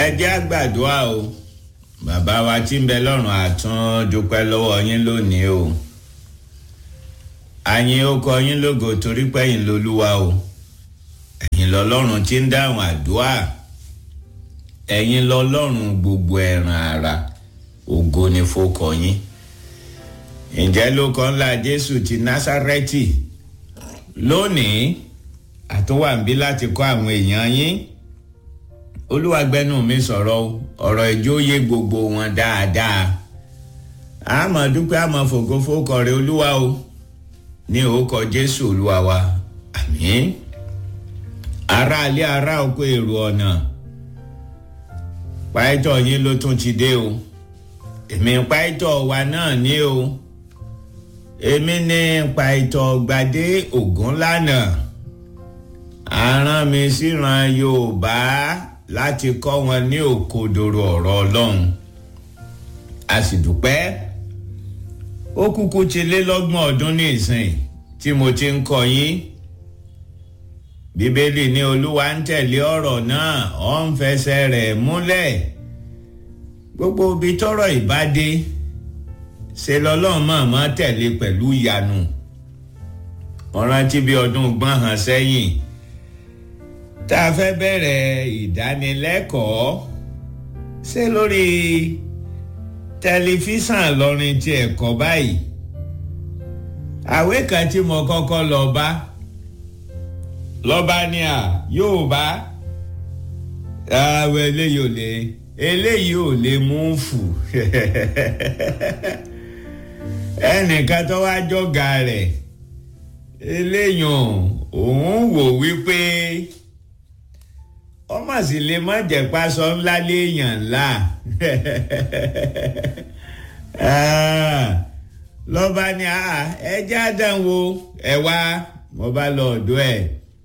jẹ́ àgbàdua o bàbá wa tí ń bẹ lọ́rùn àtún dúpẹ́ lọ́wọ́ yín lónìí o àyìn ó kọ yín lógo torí pẹ́yìn lolúwa o ẹ̀yin lọ́lọ́run tí ń dáhùn àdúrà ẹ̀yin lọ́lọ́run gbogbo ẹ̀ràn ara ògo ni fókọ yín ǹjẹ́ ló kọ́ ńlá jésù ti násárẹ́tì lónìí àtúwàǹbí láti kọ́ àwọn èèyàn yín olúwàgbẹ́nu mi sọ̀rọ̀ ọ̀rọ̀ ìjóyè gbogbo wọn dáadáa àmọ́ dúpẹ́ àmọ́ fògófókọ̀ rẹ̀ olúwa o ní orúkọ jésù olúwa wa àmín aráalé ará oko èrò ọ̀nà páìtọ̀ yín ló tún ti dé o èmi páìtọ̀ wa náà ní o èmi ní páìtọ̀ gbadé ògúnlànà aràn mi síran yorùbá láti kọ́ wọn ní òkodoro ọ̀rọ̀ ọlọ́run a sì dúpẹ́ ó kúkú ti lé lọ́gbọ̀n ọdún ní ìsìn tí mo ti ń kọ́ yín bíbélì ní olúwa ń tẹ̀lé ọ̀rọ̀ náà ó ń fẹsẹ̀ rẹ̀ múlẹ̀ gbogbo ibi tọ́rọ̀ ìbádé ṣe lọ́lọ́run mọ̀ọ́mọ́ tẹ̀lé pẹ̀lú ìyanu mo rántí bí ọdún gbọ́n hàn sẹ́yìn tá a fẹ́ bẹ̀rẹ̀ ìdánilẹ́kọ̀ọ́ ṣé lórí tẹlifíṣàn lọrin tí ẹ̀kọ́ báyìí àwé kan tí mo kọ́kọ́ lọ bá lọ́ba ní à yóò bá àwọn eléyìí ò lè eléyìí ò lè mú fù ẹnìkan tó wá jọ̀gà rẹ̀ eléyìí òun wò wípé ọmọ sì lè má jẹ́ pásọ ńlá léèyàn ńlá lọ́ba ní ẹjẹ́ àdánwò ẹ wá mo bá lọ ọ̀dọ̀ ẹ̀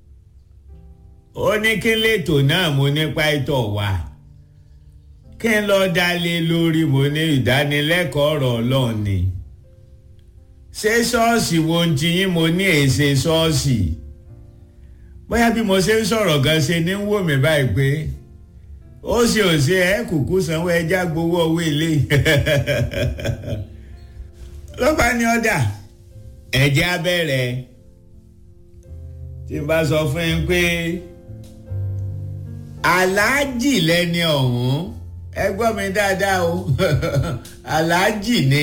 ó ní kí lètò náà mo nípa ìtọ̀ wá kí n lọ dalé lórí mo ní ìdánilẹ́kọ̀ọ́ ọ̀rọ̀ ọlọ́run ni ṣé ṣọ́ọ̀ṣì wo ń ti yín mo ní èsè ṣọ́ọ̀ṣì bóyá bí mo ṣe ń sọ̀rọ̀ gan ṣe ní wò mí báyìí pé ó ṣe ò ṣe ẹ kúkú sanwó ẹja gbowó owó ilé ló bá ní ọ̀dà ẹ̀jẹ̀ abẹ́rẹ́ tí n bá sọ fún yín pé aláàjì lẹ́ni ọ̀hún ẹ gbọ́ mi dáadáa o aláàjì ni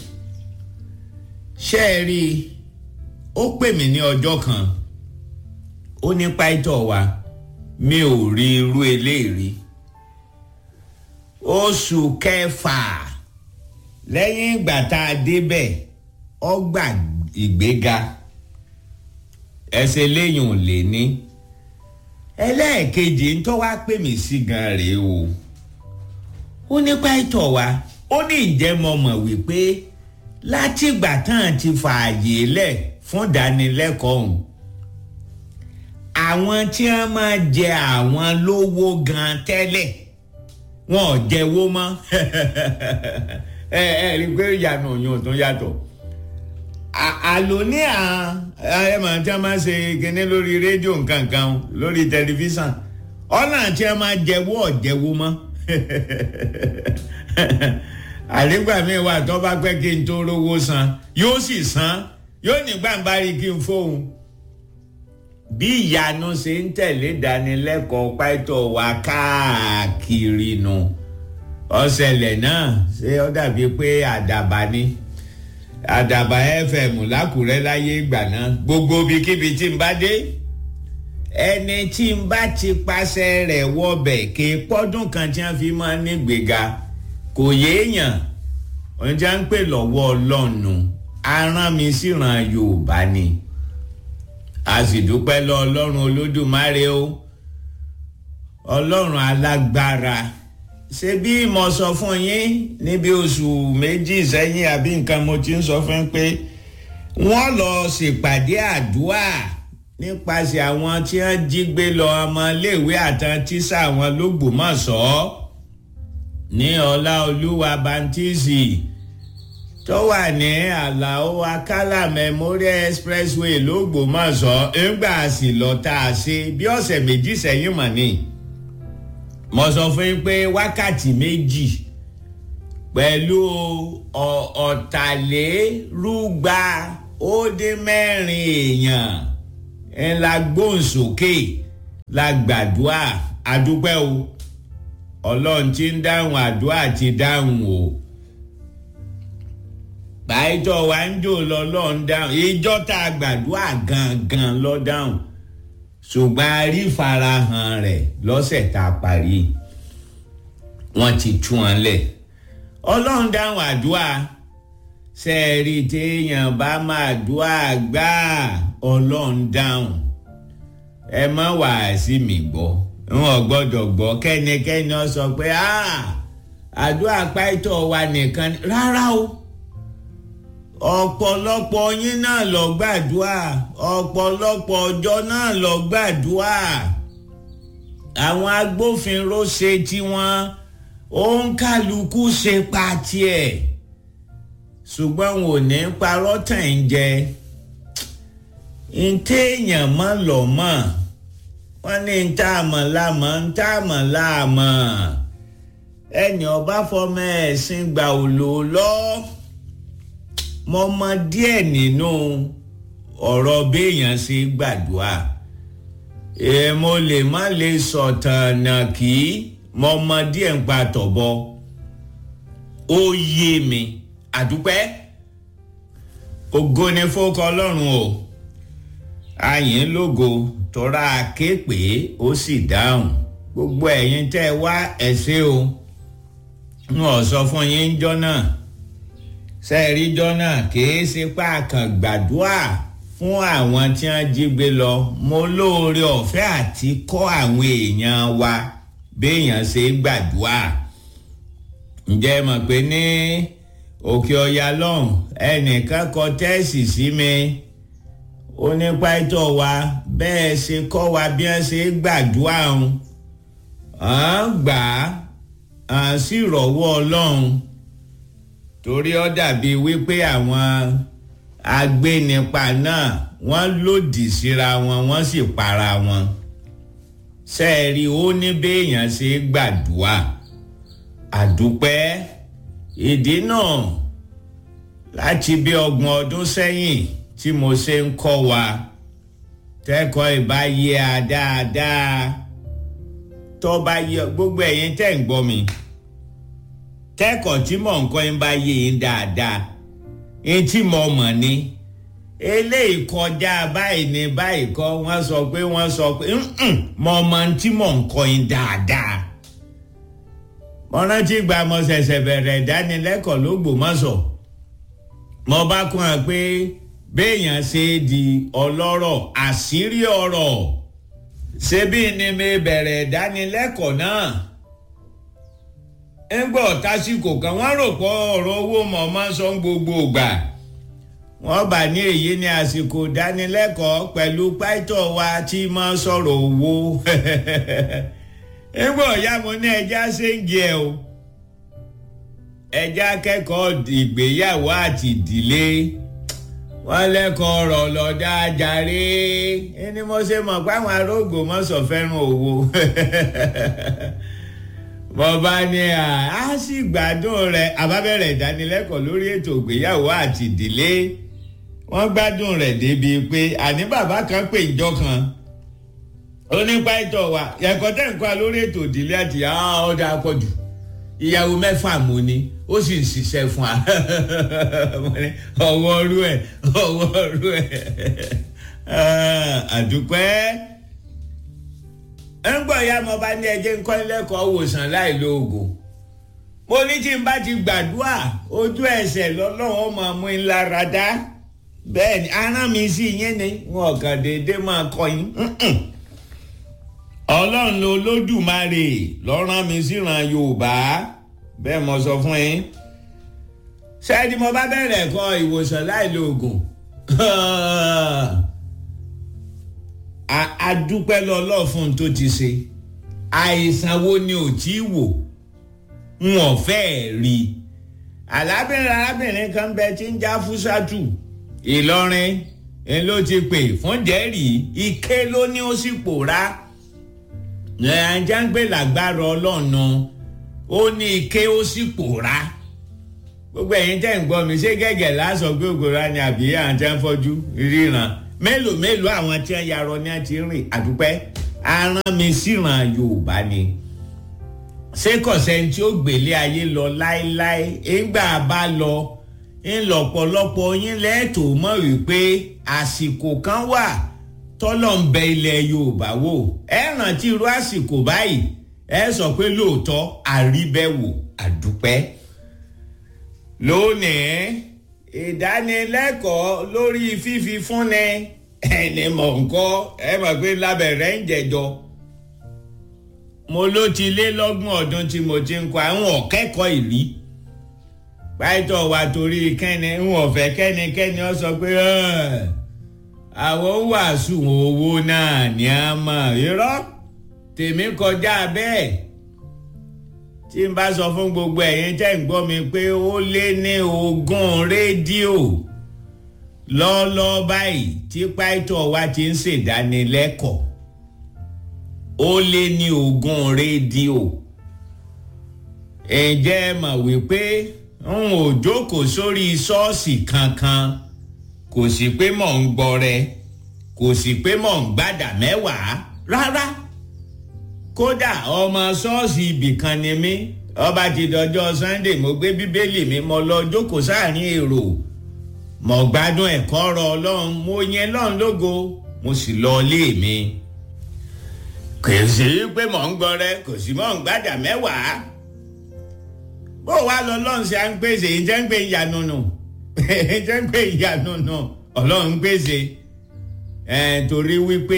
ṣé ẹ rí i ó pè mí ní ọjọ́ kan ó ní pàìtọ̀ wa mi ò rí irú eléyìí oṣù kẹfà lẹ́yìn ìgbà tá a débẹ̀ ọgbà ìgbéga ẹsẹ̀ lẹ́yìn ò lè ní ẹlẹ́ẹ̀kejì ń tọ́ wá pè mí sí gan rèé o ó ní pàìtọ̀ wa ó ní ìjẹ́ mọ̀ mọ̀ wípé látìgbà tán ti fààyè lẹ̀ fún ìdánilẹ́kọ̀ọ́ ọ̀hún àwọn tí wọ́n máa jẹ àwọn lówó gan tẹ́lẹ̀ wọn ò jẹ́wó mọ́ ẹ ẹ rí i pé ìyànà òyìn tó yàtọ̀ àlò ní ẹ máa tí wọ́n máa ṣe kíní lórí rédíò nkankan lórí tẹlifíṣàn ọ̀nà tí wọ́n máa jẹ́wó ọ̀jẹ̀wó mọ́ àlégbà mi wà tó bá pẹ́ kí n tó rówó san yóò sì san yóò ní gbàǹbarí kí n fóun bí ìyanu ṣe ń tẹ̀lé ìdánilẹ́kọ̀ọ́ pàtó wa káàkiri nu ọ̀sẹ̀lẹ̀ náà ṣé ó dàbí pé àdàbà ni àdàbà fm lákùrẹ́ láyé ìgbà náà gbogbo ibikíbi tí n bá dé ẹni tí n bá ti pàṣẹ rẹ̀ wọbẹ̀ kí pọ́dún kan tí wọ́n fi máa ń nígbèga kò yéèyàn oúnjẹ ń pè lọ́wọ́ ọlọ́run aràn mi síran yorùbá ni a sì dúpẹ́ lọ ọlọ́run olódùmarè o ọlọ́run alágbára ṣé bí mo sọ fún yín níbi oṣù méjì sẹ́yìn àbí nǹkan mo ti ń sọ fún yín pé wọ́n lọ ṣèpàdé àdúrà nípasẹ̀ àwọn tí wọ́n jí gbé lọ ọmọléèwé àtàn tíṣà wọn lÓgbómọ̀ṣọ́ ní ọláolúwa bantisi tó wà ní àlàó akálà memorial expressway lÓgbómọ̀ṣọ́ ńgbà sì lọ tá a ṣe bí ọ̀sẹ̀ méjì sẹ́yìn mọ̀ ni mo sọ fún yín pé wákàtí méjì pẹ̀lú ọ̀tàlérúgba ó dín mẹ́rin èèyàn ńlá gbóhùnsókè la gbàdúrà àdúpẹ́ o ọlọ́run ti ń dáhùn àdúrà ti dáhùn o báyìítọ́ wa ń jò lọ́lọ́run dáhùn ìjọ tá a gbàdúrà gangan lọ dáhùn ṣùgbọ́n a rí farahàn rẹ̀ lọ́sẹ̀ tá a parí wọ́n ti tú wọn lẹ̀ ọlọ́run dáhùn àdúrà sẹ́ẹ̀rì téèyàn bá máa dúà gbà ọlọ́run dáhùn ẹ má wàá sí mi gbọ́ wọn gbọ́dọ̀ gbọ́ kẹ́nikẹ́ni ọ sọ pé àdúrà pàìtọ́ wa nìkan rárá o ọ̀pọ̀lọpọ̀ yín náà lọ gbàdúrà ọ̀pọ̀lọpọ̀ ọjọ́ náà lọ gbàdúrà àwọn agbófinró ṣe tiwọn òǹkàlùkù ṣe pa tiẹ̀ ṣùgbọ́n wọn ò ní parọ́ tàn ń jẹ ntẹ́yàn mọ́ lọ mọ́ wọ́n ní ntàmọ̀ láàmọ̀ ntàmọ̀ láàmọ̀ ẹni ọba fọmọ ẹ̀sìn gbà ò lò lọ́ọ́ mo mọ díẹ̀ nínú ọ̀rọ̀ béèyàn ṣe gbàdúrà èmo lè má lè sọ̀tàn nà kí mo mọ díẹ̀ ń pa tọ̀bọ ó yé mi àdúpẹ́ ògo ni fókọ ọlọ́run o àyìn lógo tọ́ra ké pé ó sì dáhùn gbogbo ẹ̀yin tẹ́ ẹ wá ẹ̀ ṣe o n ò sọ fún yín jọ́ náà sẹ́ẹ̀ríjọ́ náà kìí ṣe páàkàn gbàdúrà fún àwọn tí wọ́n jí gbé lọ mo lóore ọ̀fẹ́ àti kọ́ àwọn èèyàn wa béèyàn ṣe gbàdúrà ǹjẹ́ mọ̀ pé ní òkè ọ̀yà lọ́hùn ẹnìkan kọ tẹ́ẹ̀sì sí mi ó ní pàtó wa bẹ́ẹ̀ ṣe kọ́ wa bí wọ́n ṣe gbàdúrà ọ̀hún à ń gbà á sí ìrọ̀wọ́ ọlọ́run torí ó dàbí wípé àwọn agbénipa náà wọ́n lòdì síra wọn wọ́n sì para wọn sẹ́ẹ̀rí ó ní béèyàn ṣe gbàdúrà àdúpẹ́ ìdí náà láti bí ọgbọ̀n ọdún sẹ́yìn tí mo ṣe ń kọ́ wa tẹ́kọ̀ọ́ ìbáyé a dáadáa tó bá yẹ gbogbo ẹ̀yin tẹ́ ń gbọ́ mi kẹ́kọ̀ọ́ tí mò ń kọ́ yín bá yé yín dáadáa yín tí mo mọ̀ ni eléyìí kọjá báyìí ní báyìí kọ́ wọ́n sọ pé wọ́n sọ pé mo mọ tí mò ń kọ́ yín dáadáa mo rántí gba mo ṣẹ̀ṣẹ̀ bẹ̀rẹ̀ ìdánilẹ́kọ̀ọ́ lÓgbómọ̀ṣọ́ mo bá kún un pé béèyàn ṣe di ọlọ́rọ̀ àṣírí ọ̀rọ̀ ṣebí ni mi bẹ̀rẹ̀ ìdánilẹ́kọ̀ọ́ náà ńgbọ́ tásìkò kan wọ́n rò pọ̀ ọ̀rọ̀ owó mọ̀ máa ń sọ gbogbo ìgbà wọ́n bá ní èyí ní àsìkò dánilẹ́kọ̀ọ́ pẹ̀lú pàìtọ́ wa tí máa ń sọ̀rọ̀ owó ńgbọ́ ìyá mo ní ẹja ṣéǹgì ẹ̀ o ẹja kẹ́kọ̀ọ́ ìgbéyàwó àti ìdílé wọ́n lẹ́kọ̀ọ́ ọ̀rọ̀ lọ́dá jàre ẹni mo ṣe mọ̀ pé àwọn arógbò mọ́sọ̀ fẹ́ràn owó mo bá ní à á sì gbádùn rẹ̀ àbábẹ̀rẹ̀ ìdánilẹ́kọ̀ọ́ lórí ètò ìgbéyàwó àti ìdílé wọ́n gbádùn rẹ̀ débi pé àní bàbá kan pè ìjọ kan ó ní pàìtọ́ wa ẹ̀kọ́ tẹ̀ ń kọ́ lórí ètò ìdílé àti ọ̀dà àpọ̀jù ìyàwó mẹ́fà mo ní ó sì ń ṣiṣẹ́ fún wa ọwọ́ ọrú ẹ̀ ọwọ́ ọrú ẹ̀ àdúpẹ́ ń gbọ́ ya mo bá ní ẹjẹ́ ńkọ́ lẹ́kọ̀ọ́ wòsàn láì lo oògùn mo ní tí n bá ti gbàdúrà ojú ẹsẹ̀ lọ́lọ́wọ́ máa mú in lára dá bẹ́ẹ̀ ni aràn mi sí yín ni wọn kàn déédéé máa kọ́ yín ọlọ́run ló lódùmarè lọ́rán mi síran yorùbá bẹ́ẹ̀ mo sọ fún yín ṣáàdì mo bá bẹ̀rẹ̀ kọ́ ìwòsàn láì lo oògùn adúpẹ́ lọ́lọ́ fún tó ti ṣe àìsàn wo ni ò tí wò n ò fẹ́ rí alábìnrin arábìnrin kan bẹ tí ń já fúsàtù ìlọrin ń ló ti pè fún jẹ́rìí ike ló ní ó sì pòórá nàìjíríà ń gbé lágbára ọlọ́ọ̀nà ó ní ike ó sì pòórá gbogbo ẹ̀yin tẹ́ ń gbọ́ mi ṣé gẹ́gẹ́ lásọ pé ògòrá ni àbí àwọn tí wọ́n fọ́jú ríran mélòó mélòó àwọn tí wọ́n yarọ ni wọ́n ti rìn àdúpẹ́ aràn mi síran yorùbá ni ṣé kọ̀sẹ́ni tí ó gbélé ayé lọ láéláé ńgbà bá lọ ńlọ́pọ̀lọpọ̀ yín lẹ́ẹ̀tọ́ mọ̀ wípé àsìkò kan wà tọ́lọ̀ ń bẹ ilẹ̀ yorùbá wò ẹ rántí irú àsìkò báyìí ẹ sọ pé lóòótọ́ àríbẹ̀wò àdúpẹ́ lónìí ìdánilẹ́kọ̀ọ́ lórí fífi fúnni ẹni mọ̀ nǹkan ẹ mọ̀ pé lábẹ̀rẹ̀ ń jẹjọ mo ló ti lé lọ́gbọ̀n ọdún tí mo ti ń kọ àwọn ọ̀kẹ́kọ̀ọ́ ìrí pàtó wa torí kẹ́ni ń ọ̀fẹ́ kẹ́nikẹ́ni ọ sọ pé àwọn wàásù owó náà ní a mọ̀ irọ́ tèmi kọjá bẹ́ẹ̀ tí n bá sọ fún gbogbo ẹ̀yin tẹ́ ń gbọ́ mi pé ó lé ní ogún rédíò lọ́ọ́lọ́ọ́ báyìí tí pàtó wa ti ń ṣèdánilẹ́kọ̀ọ́ ó lé ní ogún rédíò ǹjẹ́ mọ̀ wípé n ò jókòó sórí ṣọ́ọ̀ṣì kankan kò sí pé mò ń gbọ́rẹ kò sí pé mò ń gbàdà mẹ́wàá rárá kódà ọmọ ṣọ́ọ̀ṣì ibìkan ni mí ọba ti dọjọ́ sunday mo gbé bíbélì mi mo lọ jókòó sáàrin èrò mo gbádùn ẹ̀kọ́ ọ̀rọ̀ ọlọ́run mo yẹn lọ́run lógo mo sì lọ ilé mi kò sí pé mò ń gbọ́rẹ kò sí mò ń gbàdà mẹ́wàá bó wàá lọ lọ́run ṣe à ń pèsè ìjẹ́ ń pè ìyanu nù ìjẹ́ ń pè ìyanu nù ọlọ́run ń pèsè torí wípé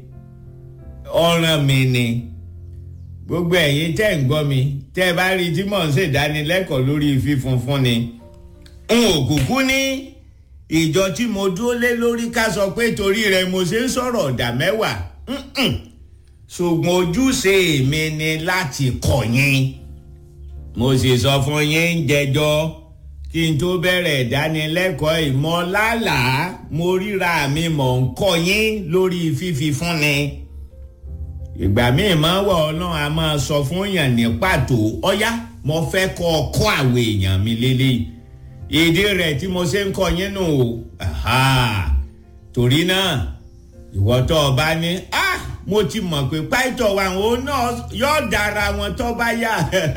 ọ̀ràn mi ni gbogbo ẹ̀yin tẹ́ ń gbọ́ mi tẹ́ ẹ bá rí tí mò ń ṣèdánilẹ́kọ̀ọ́ lórí fífun fún ni n ò kúkú ní ìjọ tí mo dúró lé lórí ká sọ pé torí rẹ mo ṣe ń sọ̀rọ̀ ọ̀dà mẹ́wàá ṣùgbọ́n ojúṣe mi ni láti kọ́ yín mo sì sọ fún yín ń jẹjọ́ kí n tó bẹ̀rẹ̀ ìdánilẹ́kọ̀ọ́ ìmọ̀lálà mo ríra mi mọ̀ ń kọ́ yín lórí fífi fúnni ìgbà míì máa wọ̀ ọlọ́run a máa sọ fún èèyàn ní pàtó ọ̀yá mo fẹ́ kọ́ ọ kọ́ àwọn èèyàn mi lélẹ́yìí ìdí rẹ̀ tí mo ṣe ń kọ́ yín nù o torí náà ìwọ tó o bá ní ah mo ti mọ̀ pé pàìtọ̀ wa òun náà yóò dára wọn tó bá yà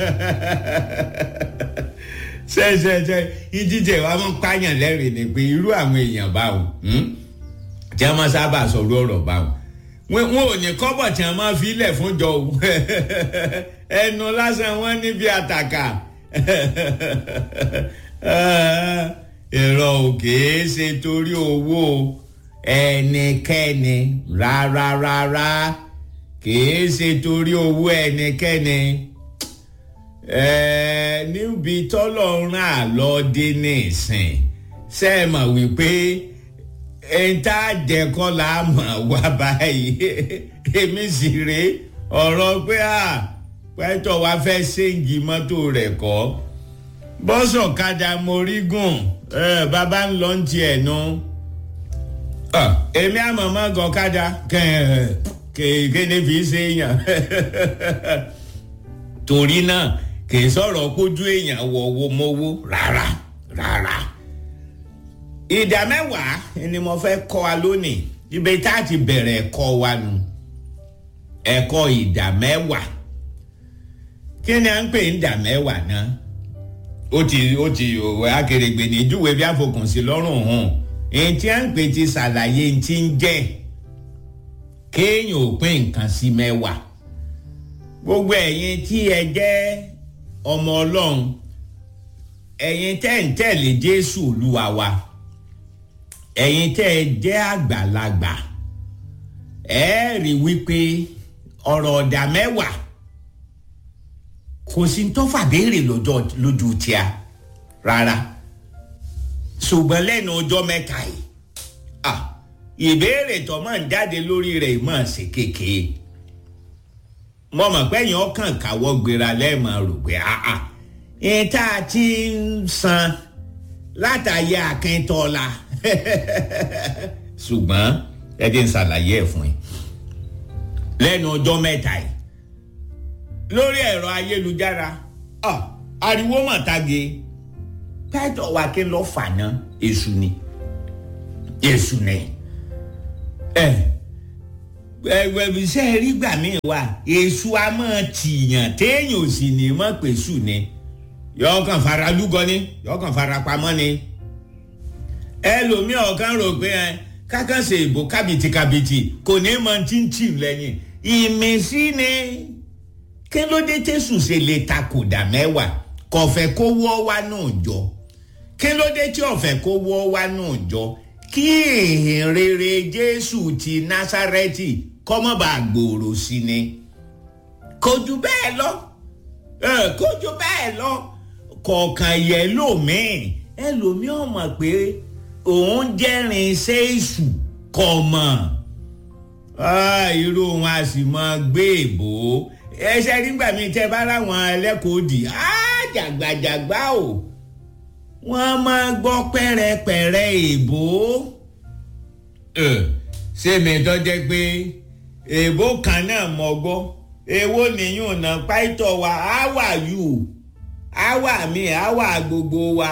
ṣẹṣẹṣẹ ìdíje wa máa ń pààyàn lẹ́rìn ni pé irú àwọn èèyàn báwo tí wọ́n máa sábà sọ̀rọ̀ ọ̀rọ̀ báwo wọn ò ní kọ́bọ̀ tí wọ́n máa fi ilẹ̀ fún jọ o ẹnu lásán wọn níbi àtàkà èrò òkè ṣe torí owó ẹnikẹ́ni rárá rárá kìí ṣe torí owó ẹnikẹ́ni níbi tọ́lọ́run àlọ́dé nìsín ṣe é mọ̀ wípé ẹ̀ńtà jẹ́kọ́ la mọ̀ wá báyìí èmi sì rè ọ̀rọ̀ pé à pẹ́tọ̀ wá fẹ́ ṣéǹgì mọ́tò rẹ̀ kọ́ bọ́sọ̀ kadà mórí gùn bàbá ń lọ ń tiẹ̀ nu èmi àmọ̀mọ́ gọ̀kadà kéèké fi ṣe èèyàn torí náà kì í sọ̀rọ̀ kójú èèyàn wọ̀wọ́ mọ́wó rárá rárá ìdá mẹ́wàá ni mo fẹ́ kọ́ wa lónìí ibi tá a ti bẹ̀rẹ̀ ẹ̀kọ́ wa nu ẹ̀kọ́ ìdá mẹ́wàá kí ni à ń pè ní ìdá mẹ́wàá náà ó ti ó ti òwe akèrègbè ní ìjúwe bí àfokùn sí lọ́rùn hàn èyí tí à ń pè ti ṣàlàyé ti ń jẹ́ kéèyàn ò pín nǹkan sí mẹ́wàá gbogbo ẹ̀yin tí ẹ jẹ́ ọmọ ọlọ́run ẹ̀yin tẹ́ ń tẹ̀lé jésù olúwa wa ẹ̀yin tẹ́ ẹ jẹ́ àgbàlagbà ẹ rí wípé ọ̀rọ̀ ọ̀dà mẹ́wàá kò sí tó fàbéèrè lójú tíá rárá ṣùgbọ́n lẹ́nu ọjọ́ mẹ́ta yìí ìbéèrè tó máa ń jáde lórí rẹ̀ máa ṣe kékeré mo mọ̀ pé èèyàn kàn káwọ́ gbéra lẹ́ẹ̀mọ̀ rò pé àà ìta ti ń san látàyè akíntọ́lá ṣùgbọ́n ẹ jẹ́ ń ṣàlàyé ẹ̀ fún yín lẹ́nu ọjọ́ mẹ́ta yìí lórí ẹ̀rọ ayélujára ariwo mọ̀tàgé pẹ́tọ̀ wa kí n lọ fà ná èṣù ni èṣù ni ẹ ẹgbẹ̀bíṣẹ́ rí gbà mí wá èṣù a máa tìyàn téèyàn ò sì ní mọ̀ pé ṣù ni yọ kàn fara lúgọ ni yọ kàn fara pamọ́ ni ẹlòmíì ọ̀kan rò pé ẹ kákànṣe ìbò kábìtìkábìtì kò ní mọ tíntì lẹ́yìn ìmísí ni kí ló dé tẹ̀sùn ṣe lè takòdà mẹ́wàá kọ̀fẹ́ kó wọ́ wá náà jọ kí ló dé tí ọ̀fẹ́ kó wọ́ wá náà jọ kí èèyàn rere jésù ti násárẹ́tì kọ́mọ́bà gbòòrò sí ni kò jù bẹ́ẹ̀ lọ kò jù bẹ́ẹ̀ lọ kọ̀ọ̀kan yẹ lómìn ẹlòmíì ọmọ pé òun jẹ́rìn iṣẹ́ èṣù kọ̀ mọ̀ irú wọn a sì máa gbé èbó ẹsẹ nígbà míì tẹ bá láwọn ẹlẹ́kọ̀ọ́ dì jàgbàjàgbà o wọ́n máa gbọ́ pẹ́rẹpẹ̀rẹ èbó sẹ́mi tó jẹ́ pé èbó kan náà mọ̀ gbọ́ èwo nìyún náà pàìtọ́ wa how are you àwa mi àwa gbogbo wa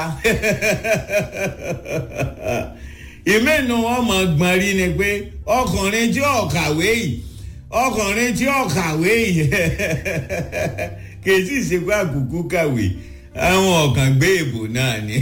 ìmẹ́nu wọn mọ̀ gbọ́n rí ni pé ọkùnrin tí ò kàwé yìí ọkùnrin tí ò kàwé yìí kì í sì ṣe pé àkùkù kàwé àwọn ọ̀kàn gbé èbò náà ni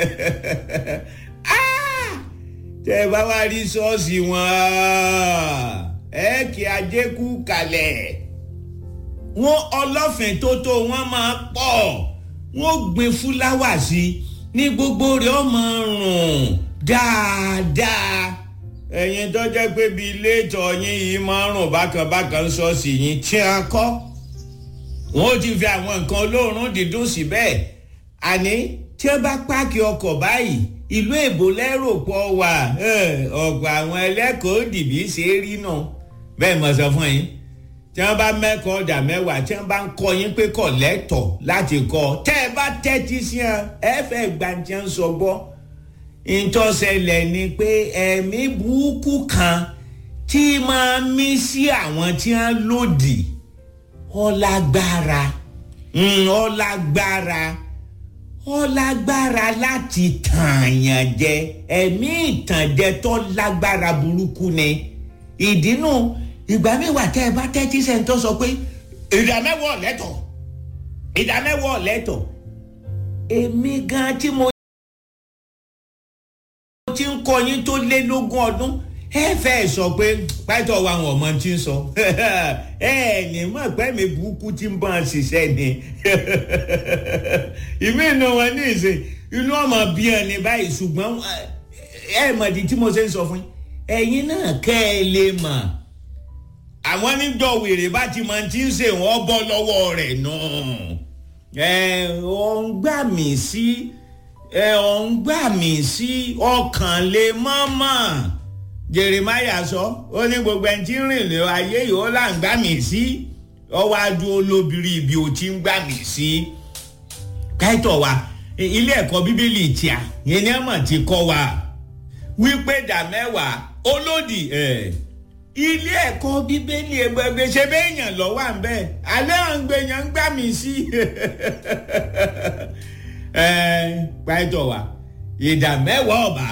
tẹ bá wá rí ṣọ́ọ̀ṣì wọn ẹ kí ajé kú kalẹ̀ wọn ọlọ́fìn tó tó wọn máa pọ̀ wọn gbin fúláwà sí ní gbogbo rẹ̀ ọmọ rùn dáadáa ẹ̀yin tó jẹ́ pé bíi ilé ìtọ̀ yín yìí máa ń rùn bákan bákan ṣọ́ọ̀ṣì yín tí a kọ́ wọ́n ti fi àwọn nǹkan olóòórùn dídùn síbẹ̀ àní tí wọ́n bá páàkì ọkọ̀ báyìí ìlú èbó lẹ́rò pọ̀ wà ọ̀pọ̀ àwọn ẹlẹ́kọ̀ọ́ dìbí ṣe é rí náà bẹ́ẹ̀ mọ̀ sọ fún yín tí wọ́n bá mẹ́kọ̀ọ́ ọ̀dà mẹ́wàá tí wọ́n bá ń kọ́ yín pé kọ̀ lẹ́tọ̀ láti kọ́ tẹ́ ẹ bá tẹ́tí sí ẹ ẹ fẹ́ gbàǹtí ń sọ gbọ́ ìtọ́sẹ̀lẹ̀ ni pé ẹ̀mí burúkú kan tí máa mí sí àwọn tí wọ́n lòdì ọlágbára ọlágbára ọlágbára láti tààyàn jẹ ẹ̀mí ìtànjẹ tó lágbára burúkú ni ìdínú ìgbà mẹ́wàá tẹ́ ẹ bá tẹ́tí sẹ́ńtọ́ sọ pé ìdámẹ́wọ̀ lẹ́tọ̀ ìdámẹ́wọ̀ lẹ́tọ̀ èmi gan tí mo ti ń kọ yín tó lé lógún ọdún ẹ fẹ́ sọ pé pátọ̀ wa àwọn ọmọ tí ń sọ ẹ ní mọ̀ pé mi burúkú tí ń bá a ṣiṣẹ́ ni ìmí inú wọn ní ìsìn inú ọmọ bí ẹ ní báyìí ṣùgbọ́n ẹ mọ̀ di tí mo ṣe ń sọ fún yín ẹ̀yin náà kẹ́ ẹ lè mọ̀ àwọn níjọ wèrè bá ti máa ti ń ṣe wọ́n bọ́ lọ́wọ́ rẹ̀ náà ẹ ọ̀ ń gbà mí sí ẹ ọ̀ ń gbà mí sí ọkàn lè mọ́mọ́ jeremiah sọ ó ní gbogbo ẹni tí ń rìn lé ayé yìí ó là ń gbà mí sí ọwọ́ adúró olóbìnrin ibi ò ti ń gbà mí sí káìtọ̀ wa ilé ẹ̀kọ́ bíbélì tíà yẹn ní ẹ̀mọ̀ ti kọ́ wa wípé dà mẹ́wàá olódì ẹ̀ ilé ẹ̀kọ́ bíbélì ẹgbẹ́gbẹ́ ṣe béèyàn lọ́wọ́ à ń bẹ́ẹ̀ alẹ́ à ń gbé yẹn ń gbà mí sí káìtọ̀ wa ìdá mẹ́wàá ọ̀bà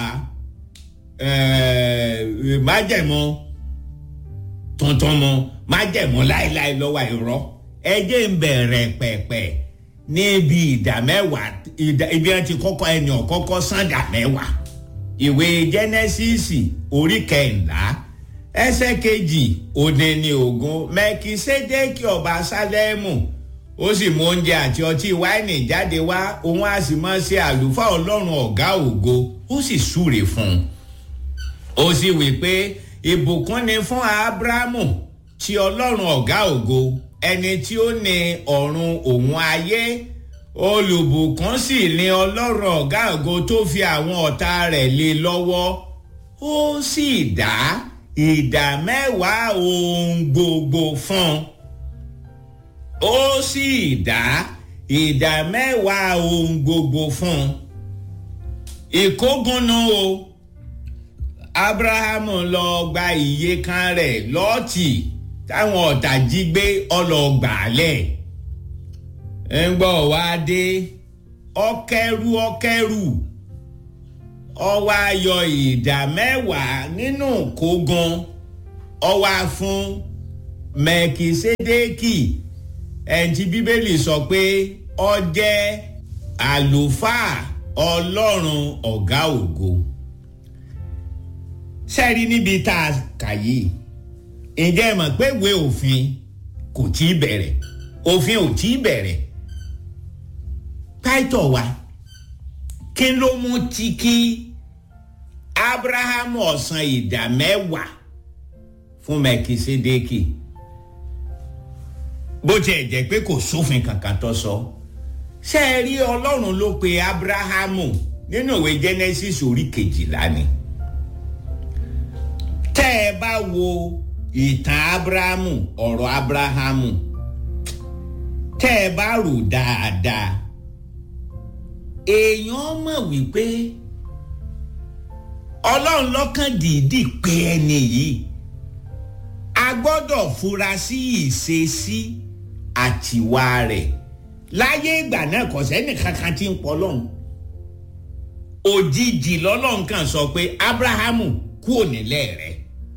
májẹ̀mọ́ tuntun mọ́ májẹ̀mọ́ láéláé lọ́wọ́ ìrọ́ ẹjẹ́ ń bẹ̀rẹ̀ pẹ̀pẹ̀ níbi ìdá mẹ́wàá ibi wọn ti kọ́kọ́ ẹni ọ̀kọ́kọ́ san dà mẹ́wàá ìwé jẹ́nẹ́sísì orí kẹ̀ńlá ẹsẹ̀ kejì òde ní ogun mẹ́kísédékì ọba sálẹ́mù ó sì mú oúnjẹ àti ọtí wáìnì jáde wá òun á sì máa ṣe àlùfáà ọlọ́run ọ̀gá ògo ó sì súre fún un ó sì wí pé ìbùkún ni fún abrahamu tí ọlọ́run ọ̀gá ògo ẹni tí ó ní ọ̀run òun ayé olùbùkún sì ní ọlọ́run ọ̀gá ògo tó fi àwọn ọ̀tá rẹ̀ lé lọ́wọ́ ó sì dá ìdá mẹ́wàá ohun gbogbo fún un ó sì dá ìdá mẹ́wàá ohun gbogbo fún un ìkógunnu o abrahamu lọ gba iye kan rẹ̀ lọ́ọ̀tì táwọn ọ̀tá jí gbé ọlọ́gbàálẹ̀ ń gbọ́ wá dé ọkẹ́rù ọkẹ́rù ọwọ́ ayọ̀ ìdá mẹ́wàá nínú kógan ọwọ́ fún mẹ́kìsédékì ẹ̀ǹtí bíbélì sọ pé ó jẹ́ àlùfáà ọlọ́run ọ̀gá ògo sẹ́ẹ̀rí níbi tá a kà yìí ǹjẹ́ ẹ mọ̀ pé ìwé òfin kò tí ì bẹ̀rẹ̀ òfin ò tí ì bẹ̀rẹ̀ káìtọ̀ wa kí ló mú tí kí abrahamu ọ̀sán ìdá mẹ́wàá fún mẹ́kìsédékì bó tiẹ̀ jẹ́ pé kò sófin kankan tó sọ ṣé ẹ rí ọlọ́run ló pe abrahamu nínú ìwé genesis orí kejìlá ni tẹ́ ẹ bá wo ìtàn abrahamu ọ̀rọ̀ abrahamu tẹ́ ẹ bá rò dáadáa èèyàn mọ̀ wípé ọlọ́run lọ́kàn dìídì pé ẹni yìí a gbọ́dọ̀ fura sí ìṣesí àtiwá rẹ̀ láyé ìgbà náà kò sẹ́ni kankan tí ń pọ̀ lọ́hùn òjijì lọ́lọ́run kan sọ pé abrahamu kúò nílẹ̀ rẹ̀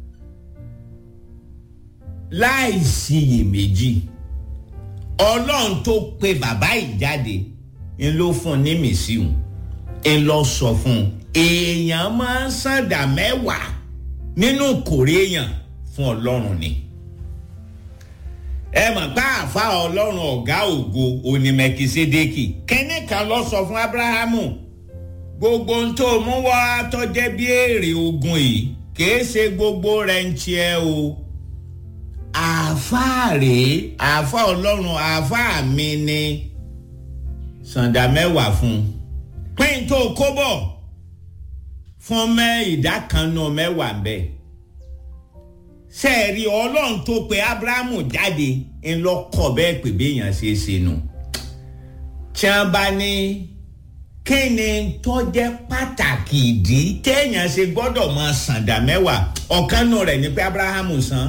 láì síyèméjì ọlọ́run tó pe bàbá yìí jáde ń ló fún un ní mìsíùn ń lọ sọ fún un èèyàn máa ń sàǹdà mẹ́wàá nínú kòrè èèyàn fún ọlọ́run ni ẹ mọ̀ pé àfa ọlọ́run ọ̀gá ògo onímẹ̀kìsédékì kẹ́ni kan lọ sọ fún abrahamu gbogbo ohun tó mú wá tọ́jẹ́ bí èrè ogun yìí kìí ṣe gbogbo rẹ̀ ń tiẹ̀ o àfa rèé àfa ọlọ́run àfa mi ni sàǹdà mẹ́wàá fún un pín tó kó bọ̀ fún mẹ́ ìdá kan nù mẹ́wàá bẹ́ẹ̀ sẹ́ẹ̀rí ọlọ́run tó pe abrahamu jáde ńlọkọ̀ bẹ́ẹ̀ pé béèyàn ṣe é ṣe nù tí wọ́n bá ní kí ni tó jẹ́ pàtàkì ìdí téèyàn ṣe gbọ́dọ̀ máa sàǹdà mẹ́wàá ọ̀kan nù rẹ̀ ni pé abrahamu san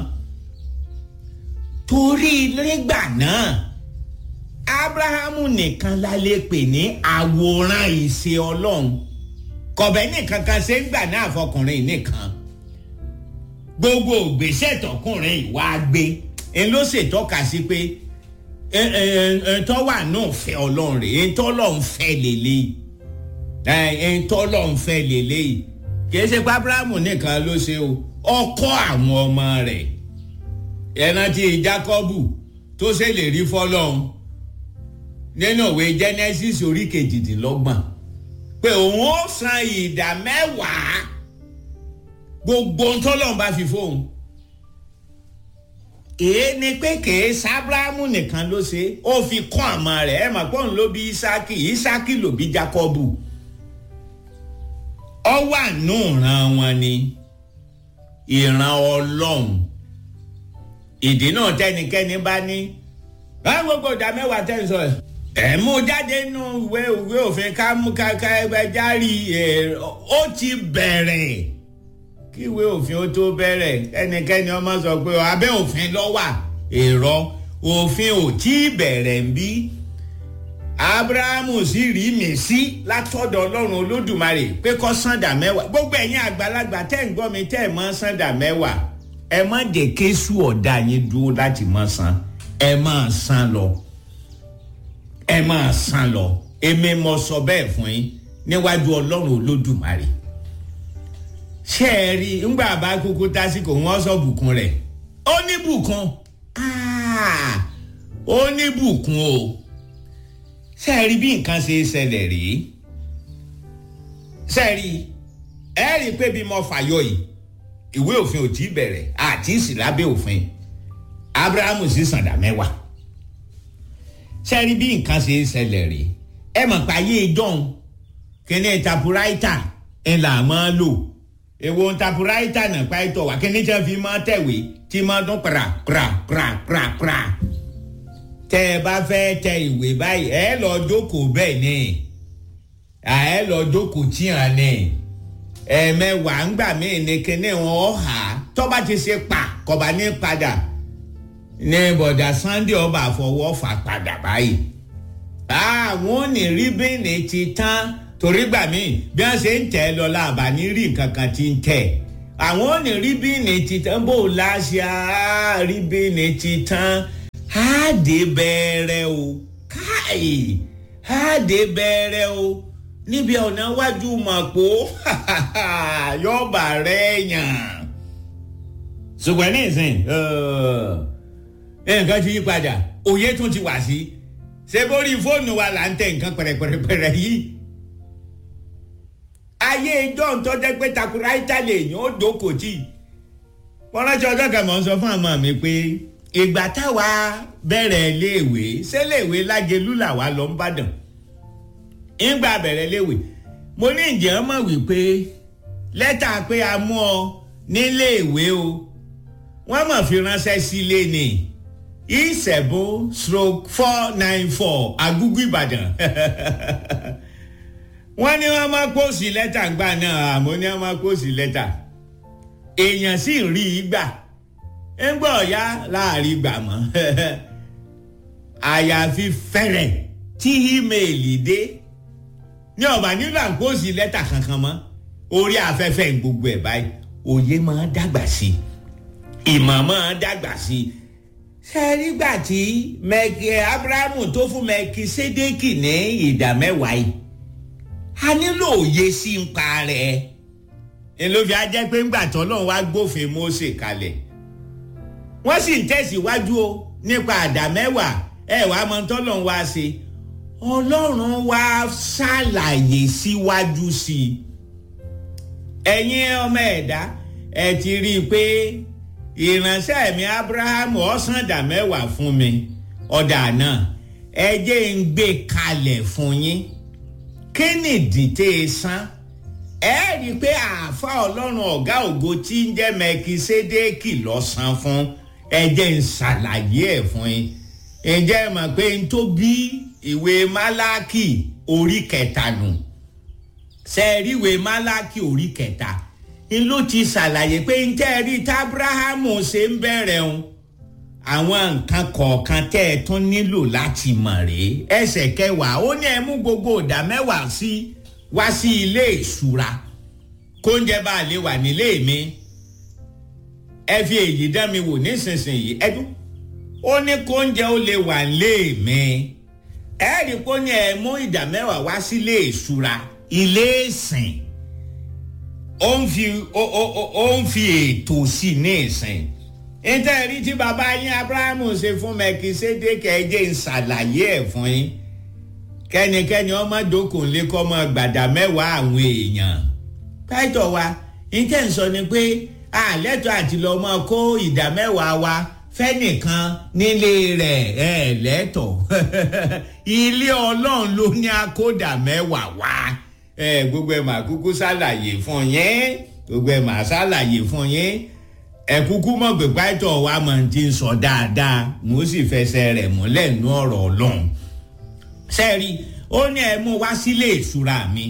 torí nígbà náà abrahamu nìkan la lè pè ní àwòrán ìṣe ọlọ́run kọ̀bẹ́ nìkan kan ṣe ń gbà náà fọkùnrin nìkan gbogbo ògbésẹ tọkùnrin ìwà gbé ń ló ṣètọ́ka sí pé ẹ̀ńtọ́ wà náà fẹ́ ọlọ́run rẹ̀ ẹ̀ńtọ́ ọlọ́run fẹ́ lélẹ̀ ẹ̀ńtọ́ ọlọ́run fẹ́ lélẹ̀ kìí ṣe pé abrahamu nìkan ló ṣe o ọkọ àwọn ọmọ rẹ̀ ẹ̀nà ti jacobu tó ṣèlérí fọlọ́run nínú ìwé genesis orí kejìdínlọ́gbọ̀n pé òun ó san ìdá mẹ́wàá gbogbo ntọ́lọ́n bá fi fóun èé ni pé kèé sábráàmù nìkan ló ṣe ó fi kọ́ àmọ́ rẹ̀ ẹ̀ mà pọ́n ló bí isaki isaki ló bí jacobu ọ wà nù ìran wọn ni ìran ọlọ́run ìdí náà tẹnikẹ́ni bá ní báwo gbogbo ìdá mẹ́wàá tẹ̀ ń sọ ẹ̀ ẹ mú jáde nínú ìwé ìwé òfin ká mú ká ká ẹgbẹ́ járí ẹ ó ti bẹ̀rẹ̀ kí ìwé òfin ó tó bẹ̀rẹ̀ ẹnikẹ́ni ọmọ sọ pé abẹ́ òfin ló wà èrò òfin ò tí ì bẹ̀rẹ̀ ń bí abrahamu sì rí mi sí látọ̀dọ̀ ọlọ́run olódùmarè pé kó sàǹdà mẹ́wàá gbogbo ẹ̀yin àgbàlagbà tẹ́ ń gbọ́ mi tẹ́ ẹ̀ mọ́ sàǹdà mẹ́wàá ẹ má jẹ́ kéṣù ọ̀dà yín dúró láti mọ́ san ẹ máa san lọ ẹ máa san lọ èmi mo sọ bẹ́ẹ̀ fún yín níwájú ọlọ́run olódùmarè ṣé ẹ rí ńgbà bá kúkú tásìkò wọn sọ bùkún rẹ̀ ó ní bùkún ó ní bùkún o ṣé ẹ rí bí nǹkan ṣe ṣẹlẹ̀ rí ṣé ẹ rí ẹ rí i pé bí mo fàyọ yìí ìwé òfin ò tí ì bẹ̀rẹ̀ àti ìsìlábẹ́ òfin abrahamu sì sàǹdà mẹ́wàá ṣé ẹ rí bí nǹkan ṣe ṣẹlẹ̀ rí ẹ mọ̀ pé ayé ìjọ́un kíní tapuraita ẹ̀ là máa lò èwo tapuraita náà pàìtọ̀ wà kíní tí wọ́n fi máa tẹ̀wé tí máa dún kra kra kra kra kra tẹ ẹ bá fẹ́ tẹ ìwé báyìí ẹ lọ jókòó bẹ́ẹ̀ ni ẹ lọ jókòó tíyàn ni ẹ̀ẹ̀mẹwàá ńgbà míì ní kíní wọn hà tọ́ba ti ṣe pa kọba ní padà ní bọ̀dà sunday ọba àfọwọ́ fà padà báyìí àwọn ò ní rí bíìnì ti tán torí gbà mí bí wọ́n ṣe ń tẹ̀ lọ láàbà ní rí nǹkan kan ti ń tẹ̀ àwọn ò ní rí bíìnì ti tán bó o láṣẹ rí bíìnì ti tán á dé bẹ̀rẹ̀ o káì á dé bẹ̀rẹ̀ o níbi ọ̀nà wájú màpó yọ̀ọ̀bà rẹ̀ yàn ṣùgbọ́n ní ìsìn nǹkan ti yí padà òye tún ti wà sí ṣé bórí fóònù wa là ń tẹ nǹkan pẹ̀rẹ̀pẹ̀rẹ̀ yìí ayé ijó ntọ́ jẹ́ pé takuraita lè yàn ó dókò tí wọ́n rántí ọjọ́ kan mọ̀ ń sọ fún àmọ́ mi pé ìgbà táwa bẹ̀rẹ̀ léèwé ṣé léèwé lágelú làwa lọ ń bàdàn ìgbà bẹ̀rẹ̀ léèwé mo ní ìjẹ́ ọmọ wípé lẹ́tà pé a mú ọ níléèwé o wọ́n mọ̀ fi ránṣẹ́ sílé ni ìṣẹ̀bù stroke four nine four agúgú ìbàdàn wọ́n ní wọ́n máa pósì lẹ́tà ńgbà náà àmọ́ ní wọ́n máa pósì lẹ́tà èèyàn sì rí i gbà ń gbọ́ ọ̀yá láàrin gbà mọ́ àyàfi fẹ́rẹ̀ tí ímeèlì dé ní ọ̀bà nílò à ń pósì lẹ́tà kankan mọ́ orí afẹ́fẹ́ gbogbo ẹ̀ báyìí òye máa dàgbà sí i ìmọ̀ máa dàgbà sí i ṣe nígbà tí mẹ́kì abrahamu tó fún mẹ́kì sédèkì ní ìdá mẹ́wàá yìí a nílò òye sí ń pa rẹ̀ ẹ ló fi ajẹ́ pé ńgbà tọ́lọ́run wá gbófin Mósè kalẹ̀ wọ́n sì ń tẹ̀síwájú o nípa àdá mẹ́wàá ẹ wàá mọ tọ́lọ́run wá ṣe ọlọ́run wá ṣàlàyé síwájú sí i ẹ̀yin ọmọ ẹ̀dá ẹ ti rí i pé ìránṣẹ́ mi abrahamu ọ̀sán dà mẹ́wàá fún mi ọ̀dà náà ẹ jẹ́ ń gbé kalẹ̀ fún yín kí nìdí tẹ́ ẹ san ẹ rí i pé àáfà ọlọ́run ọ̀gá ògo tí ń jẹ́ mẹkisédéèkì lọ́sàn fún ẹ jẹ́ ń ṣàlàyé ẹ̀ fún yín ǹjẹ́ ẹ mọ̀ pé n tó bí ìwé málákì orí kẹta nù sẹ́ẹ̀rí ìwé málákì orí kẹta n ló ti ṣàlàyé pé n tẹ́ ẹ rí tábúráhámù ṣe ń bẹ̀rẹ̀ ń àwọn nǹkan kọ̀ọ̀kan tẹ́ ẹ tún nílò láti mọ̀ rèé ẹsẹ̀ kẹwàá ó ní ẹ mú gbogbo ìdá mẹ́wàá sí wá sí ilé ìṣúra kóúnjẹ bá lè wà nílé mi ẹ fi èyí dán mi wò nísinsìnyí ẹdún ó ní kóúnjẹ ó lè wà nílé mi ẹ rí i pé ó ní ẹ mú ìdá mẹ́wàá wá sí ilé ìṣúra ilé ìsìn ó ń fi ó ń fi ètò sí ní ìsìn nítorí tí bàbá yín abrahamu ṣe fún mẹkìsédékè ẹjẹ ń ṣàlàyé ẹ̀ fún yín kẹ́nikẹ́ni ọmọ dókòólé kọ́ ọmọ gbàdá mẹ́wàá àwọn èèyàn pẹ́tọ̀ wa nítorí sọ ni pé àlẹ́tọ̀ àti lọ́ mọ́ kó ìdá mẹ́wàá wa fẹ́nìkan nílé rẹ̀ ẹ̀ lẹ́tọ̀ ilé ọlọ́run ló ní akódà mẹ́wàá wá ẹ gbogbo ẹ máa kúkú ṣàlàyé fún yín gbogbo ẹ máa ṣàlàyé fún yín ẹ kúkú mọ̀ pé pàtó wa mọ̀ ti ń sọ dáadáa mo sì fẹsẹ̀ rẹ̀ múlẹ̀ nú ọ̀rọ̀ ọlọ́run sẹ́ẹ̀rí ó ní ẹ mú wá sílé ìṣúra mi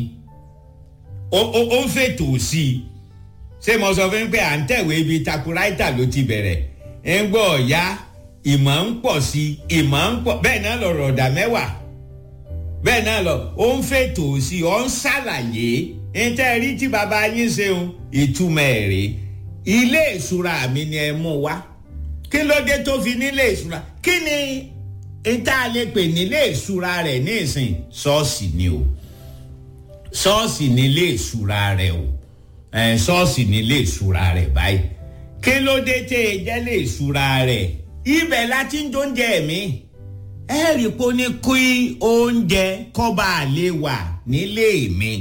ó ń fètò sí i ṣé mo sọ fún pé à ń tẹ̀wé ibi takuraita ló ti bẹ̀rẹ̀ ń gbọ́ ọ̀yá ìmọ̀ ń pọ̀ sí i ìmọ̀ ń pọ̀ bẹ́ẹ̀ náà lọ̀rọ̀ ọ̀dà mẹ́wàá bẹ́ẹ̀ náà lọ ó ń fètò sí i ó ń ṣàlàyé níta rí tí bàbá yín ṣeun ìtumọ̀ ẹ̀ rèé ilé ìṣúra mi ni ẹ mú wá kí ló dé tó fi nílé ìṣúra kí ni níta lè pè nílé ìṣúra rẹ̀ ní ìsìn ṣọ́ọ̀ṣì ni o ṣọ́ọ̀ṣì nílé ìṣúra rẹ̀ o ṣọ́ọ̀ṣì nílé ìṣúra rẹ̀ báyìí kí ló dé tẹ́ ẹ jẹ́ lé ìṣúra rẹ̀ ibẹ̀ láti ń jóúnjẹ mi ẹ rí i pé ó ní kí oúnjẹ kọ́ba lè wà nílé mi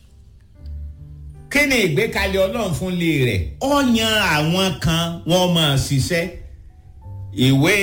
kí ni ìgbékalẹ̀ ọlọ́run fún ilé rẹ̀ ó yan àwọn kan wọ́n máa ṣiṣẹ́ ìwé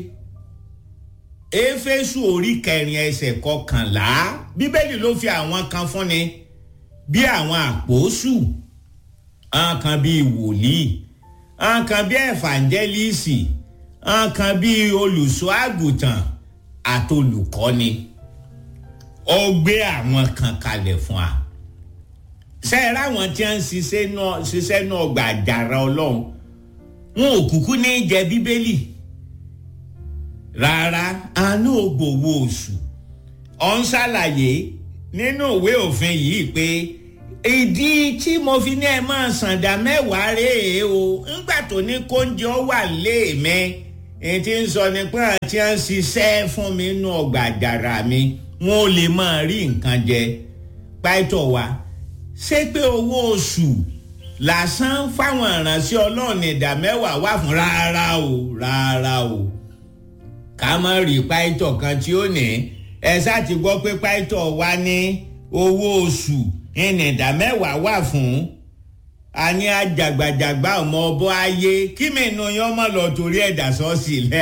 éfésù orí kẹrin ẹsẹ̀ kọkànlá bíbélì ló fi àwọn kan fúnni bí àwọn àpòsù àwọn kan bíi wòlíì àwọn kan bíi ẹ̀fàǹjẹ́lìsì àwọn kan bíi olùṣọ́ àgùntàn àtolùkọ́ni ó gbé àwọn kan kalẹ̀ fún wa sẹ́yìn ráwọn tí wọ́n ń ṣiṣẹ́ náà gbà àjàrà ọlọ́run wọn ò kúkú ní jẹ bíbélì rárá àánú ògbòwò oṣù ọ̀ ń ṣàlàyé nínú ìwé òfin yìí pé ìdí tí mo fi ní ẹ máa sàǹdà mẹ́wàá rèé o ńgbà tó ní kóúnjẹ ó wà léèmẹ èyí tí ń sọ ni pé àti à ń ṣiṣẹ́ fún mi nínú ọgbà àjàrà mi wọn ò lè máa rí nǹkan jẹ pàtó wa ṣé pé owó oṣù lásán fáwọn ìránṣẹ́ ọlọ́run ìdá mẹ́wàá wà fún rárá o rárá o ká má rí pàtó kan tí ó ní ẹ ṣáà ti gbọ́ pé pàtó wa ní owó oṣù ìnìdá mẹ́wàá wà fún àní àjàgbàjàgbà ọmọ ọbọ ayé kí mi nu yán mọ lọ torí ẹ̀dá sọ́ọ̀sì lẹ́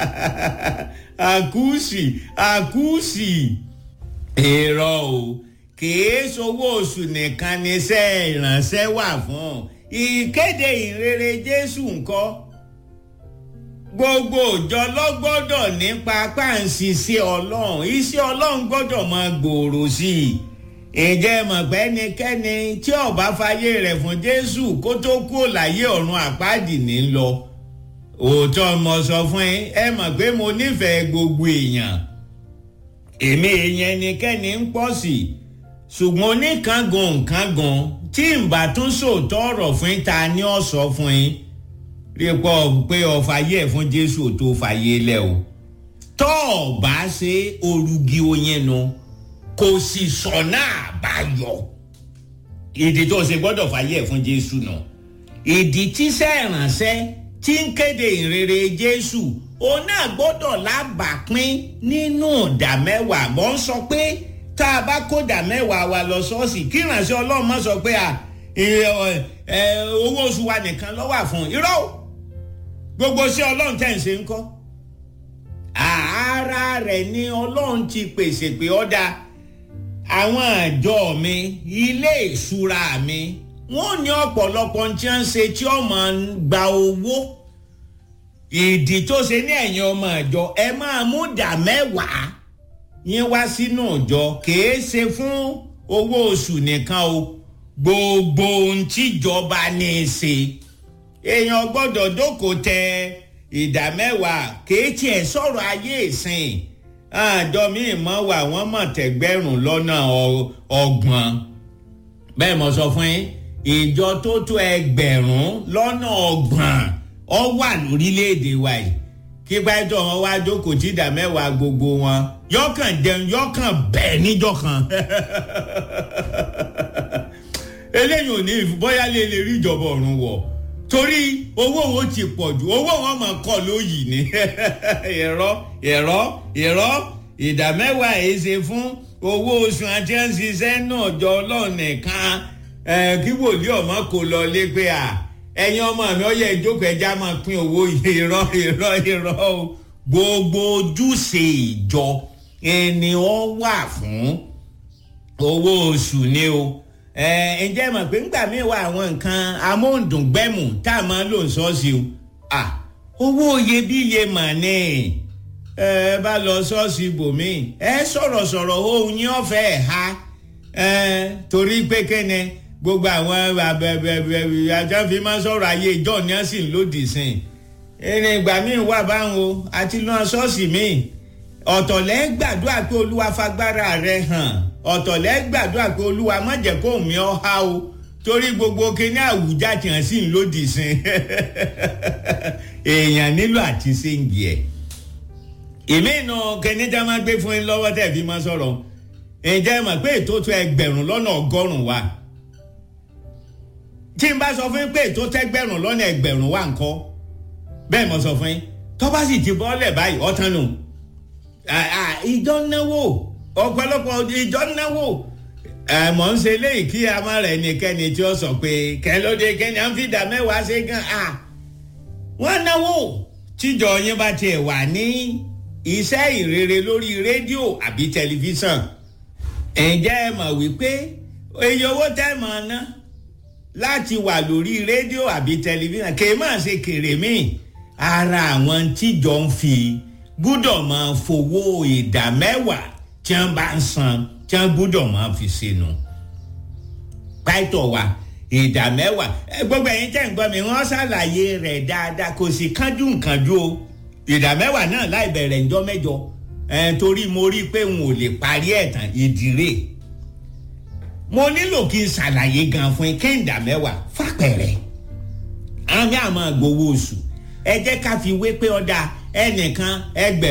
àkúùsì àkúùsì èrò o kìí sowó oṣù nìkan níṣẹ́ ìránṣẹ́ wà fún ìkéde ìrere Jésù ńkọ́ gbogbo òjọ lọ́gbọ́dọ̀ nípa páǹsì Ọlọ́run iṣẹ́ Ọlọ́run gbọ́dọ̀ máa gbòòrò sí i ǹjẹ́ mọ̀ pé ẹnikẹ́ni tí ó bá fayé rẹ̀ fún Jésù kó tó kú láyé ọ̀run àpáàdì ní lọ òótọ́ mo sọ fún ẹ ẹ mọ̀ pé mo nífẹ̀ẹ́ gbogbo èèyàn èmi èèyàn ẹnikẹ́ni ń pọ̀ sí ṣùgbọ́n oníkangan nkangan tí n bá tún sòótọ́ ọ̀rọ̀ fún ta ni ó sọ fún yín rí pọ̀ pé ó fayé ẹ̀ fún Jésù tó fayé lẹ̀ o tọ́ ọ bá ṣe orugi oyin nu. No kò sì sọ̀nà àbáyọ. ìdí tó ṣe gbọ́dọ̀ fàyè fún jésù náà. ìdí tíṣẹ́ ìránṣẹ́ tí ń kéde ìrere jésù òun náà gbọ́dọ̀ lábàápín nínú ìdá mẹ́wàá mọ́ ń sọ pé tá a bá kó ìdá mẹ́wàá wa lọ ṣọ́ọ̀ṣì kí ìránṣẹ́ ọlọ́run má sọ pé owó oṣù wa nìkan ló wà fún irọ́ gbogbo ṣé ọlọ́run tẹ̀ ń ṣe ń kọ́ àárá rẹ̀ ni ọlọ́run ti pèsè pé ọ́dà àwọn àjọ mi ilé ìṣúra mi wọ́n ní ọ̀pọ̀lọpọ̀ tí wọ́n ń ṣe tí ọmọ ń gba owó ìdí tó ṣe ní ẹ̀yìn ọmọ àjọ ẹ máa mú dà mẹ́wàá yín wá sínú ìjọ kìí ṣe fún owó oṣù nìkan o gbogbo ohun tíjọba ní í ṣe èèyàn gbọ́dọ̀ jókòó tẹ ìdá mẹ́wàá kìí tiẹ̀ sọ̀rọ̀ ayé ìsìn àjọ míì mọ́ wà wọ́n mọ̀ tẹ̀gbẹ́rún lọ́nà ọgbọ̀n bẹ́ẹ̀ mo sọ fún yín ìjọ tó tó ẹgbẹ̀rún lọ́nà ọgbọ̀n ọ wà lórílẹ̀‐èdè wa yìí kí gbájọ́ wọn wá jókòó tí ìdá mẹ́wàá gbogbo wọn yọkàn jẹun yọkàn bẹ́ẹ̀ níjọ́ kan eléyìí ò ní bóyá lè lè rí ìjọba ọ̀run wọ̀ torí owó wọn ti pọ̀ jù owó wọn máa kọ́ lóyìí ni ẹ̀rọ ẹ̀rọ ẹ̀rọ ìdá mẹ́wàá èyí ṣe fún owó oṣù àti ẹ̀ ń ṣiṣẹ́ náà jọ ọlọ́run nìkan kí wòlíì ọmọ kò lọ lé pé à ẹ̀yin ọmọ mi ọ̀yẹ́ ìjókòó ẹja máa pín owó irọ́ irọ́ irọ́ o gbogbo ojúṣe ìjọ ẹni ọ wà fún owó oṣù ni o ẹ ǹjẹ́ mọ̀ pé ńgbà míì wà àwọn nǹkan amóhùndùngbẹ́mù tá a máa lò ń sọ́ọ̀sì o à owó iyebíye mà ní ẹ bá lọ sọ́ọ̀sì ibòmíì ẹ sọ̀rọ̀ sọ̀rọ̀ ohun yín ọ̀fẹ́ ẹ̀ ha ẹ torí pé kẹ́ni gbogbo àwọn àjọfin máa sọ̀rọ̀ ayé ìjọ ni wọ́n sì ń lòdì sí i ìrìn ìgbà míì wà báwọn o àti lọ́ọ́ sọ́ọ̀sì míì ọ̀tọ̀lẹ́ gbàdúrà pé olúwa fagbára rẹ̀ hàn ọ̀tọ̀lẹ́ gbàdúrà pé olúwa má jẹ́ kó mi ọ́ há o torí gbogbo kíní àwùjá tí wọ́n sì ń lòdì sí èèyàn nílò àti séǹgì ẹ̀ èmi nù kíní tí a máa gbé fún yín lọ́wọ́ tẹ̀ fi máa sọ̀rọ̀ ǹjẹ́ mọ̀ pé ètò tó ẹgbẹ̀rún lọ́nà ọgọ́rùn-ún wa tí n bá sọ fún yín pé ètò tẹ́gbẹ̀rún lọ́nà ẹgbẹ̀rún wa ńkọ́ bẹ́ẹ̀ mo sọ fún yín tó bá sì ti bọ́ọ̀lẹ̀ báyìí ọ̀tán nù ìjọ náwó ọ̀pọ̀lọpọ̀ ìjọ náwó mọ̀ ń ṣe léyìí kí a má rẹ̀ nìkẹ́ni tí ó sọ pé kẹlódé kẹ́ni à ń fi dà mẹ́wàá ṣe gan a wọ́n náwó tíjọ yín bá tiẹ̀ wà ní iṣẹ́ ìrere lórí rédíò àbí tẹlifíṣàn ǹjẹ́ ẹ mọ̀ wípé iye owó tẹ́ mọ̀ ná láti wà lórí rédíò àbí tẹlifíṣàn kì í máa ṣe kèrè míì ara àwọn tíjọ ń fi gbúdọ̀ máa fowó ìdá mẹ́wàá tí wọ́n bá ń san tí wọ́n gbúdọ̀ máa fi sínú. pàìtọ̀ wa ìdá mẹ́wàá gbogbo ẹ̀yin tẹ̀ ń gbọ́ mi wọ́n ṣàlàyé rẹ̀ dáadáa kò sì kánjú nkánjú o ìdá mẹ́wàá náà láì bẹ̀rẹ̀ ńjọ́ mẹ́jọ ẹ̀ torí mo rí i pé n ò lè parí ẹ̀ tán ìdírè mo nílò kí n ṣàlàyé gan fún yín kẹ́ńdà mẹ́wàá fàpẹ̀rẹ̀ àmì àmọ́ gbowó oṣù ẹ jẹ́ ká fi wé pé ọ̀dà ẹnìkan ẹgbẹ̀rún.